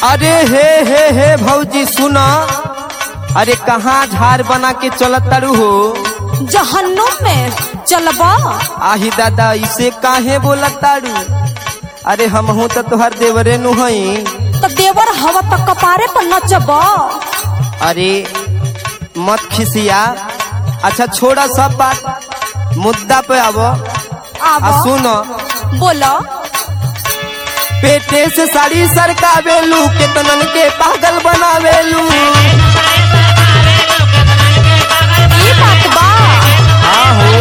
अरे हे हे हे भौजी सुना अरे कहाँ झाड़ बना के चलत तारू हो जहन्नुम में चलबा आही दादा इसे काहे बोलत तारू अरे हमहू तो तोहर देवरे नु हई तो देवर हवा तक कपारे पर नचबा अरे मत खिसिया अच्छा छोड़ा सब बात मुद्दा पे आबो आ आवा सुनो बोला पेटे से साड़ी सरकावेलू केतनन के पागल बनावेलू ई बात बा हाँ हो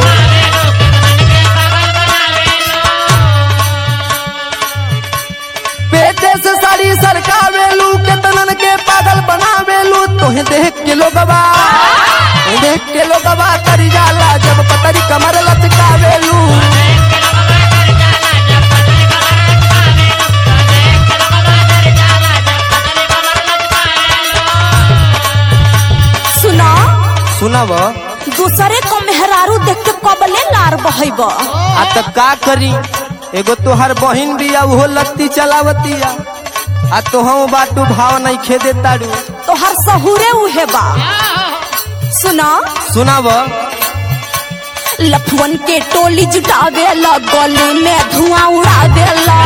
पेटे से साड़ी सरकावेलू केतनन के पागल बनावेलू तोहे देख के लोगवा देख के लोगवा तरी जाला जब पतरी कमर लचकावेलू सुना सुनब दूसरे को मेहरारू देख के कबले लार बहब आ त का करी एगो तोहर बहिन बिया उहो लत्ती चलावतिया आ तोहू बाटू भाव नहीं खेदे तारू तो हर सहुरे उहे बा सुना सुनाब लफवन के टोली जुटावेला गली में धुआं उड़ावेला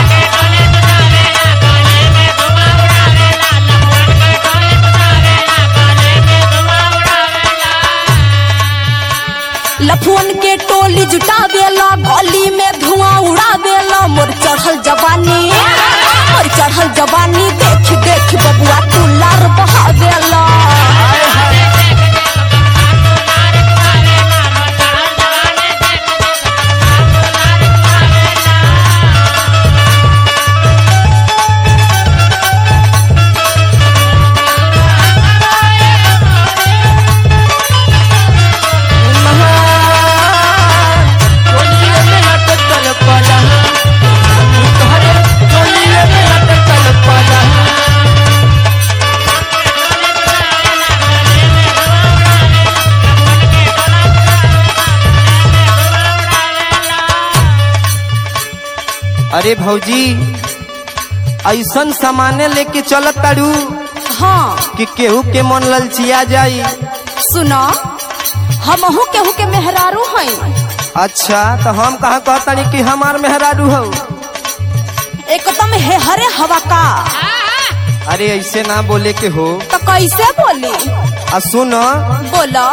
लफुअन के टोली जुटावेला गली में धुआं उड़ावेला मोर चढ़ल जवानी मोर चढ़ल जवानी देख देख बबुआ तू लार बहावेला अरे भौजी ऐसन सामाने लेके चलत तारू हाँ कि केहू के मन ललचिया जाई सुना हमहू केहू के मेहरारू हई अच्छा तो हम कहाँ कहतानी कि हमार मेहरारू हो एकदम हे हरे हवा का अरे ऐसे ना बोले के हो तो कैसे बोली आ सुन बोला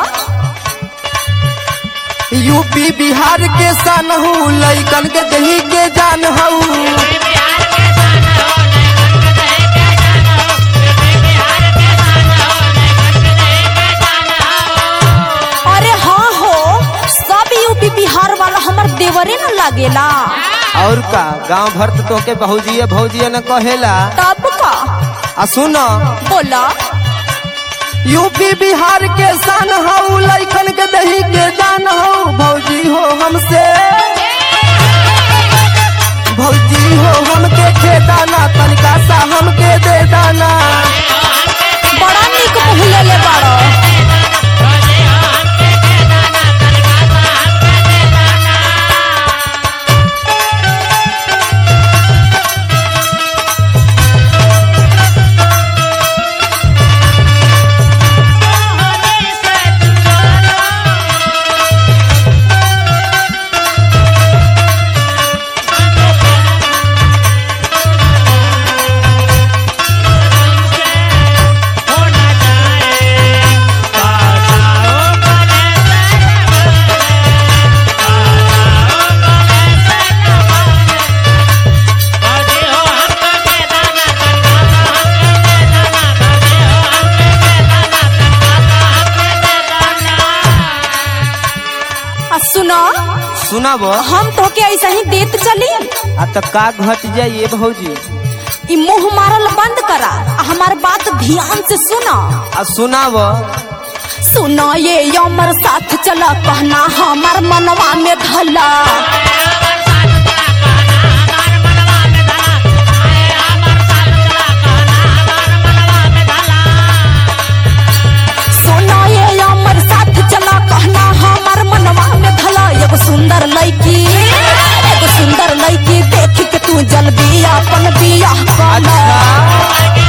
यूपी बिहार के सन हूँ लैकन के दही के जान हूँ अरे हाँ हो सब यूपी बिहार वाला हमार देवरे न लागेला और का गांव भर तो तोके भौजिए भौजिए न कहेला तब का आ सुन बोला यूपी बिहार के सन हूँ लैकन के दही के जान हूँ भौजी हो हमसे भौजी हो हमके खेदाना तनिका सा हमके दे दाना बड़ा निक मुँह लेले बाड़ो आ सुना सुनाब हम तो के ऐसा ही देत चली आ तो का घट जाइए भौजी ई मुंह मारल बंद करा आ हमार बात ध्यान से सुना आ सुनाब सुना ये अमर साथ चला कहना हमार मनवा में धला सुना ये अमर साथ चला कहना हमार मनवा में धला एगो सुंदर लड़की एगो सुंदर लड़की देख के तू जल्दी अपन बियाह कर अच्छा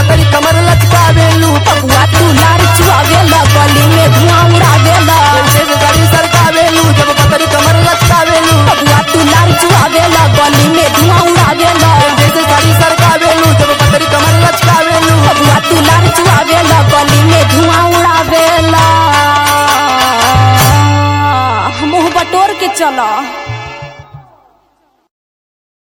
पतरी कमर लचकावेलू बबुआ तू लार चुआवेला गली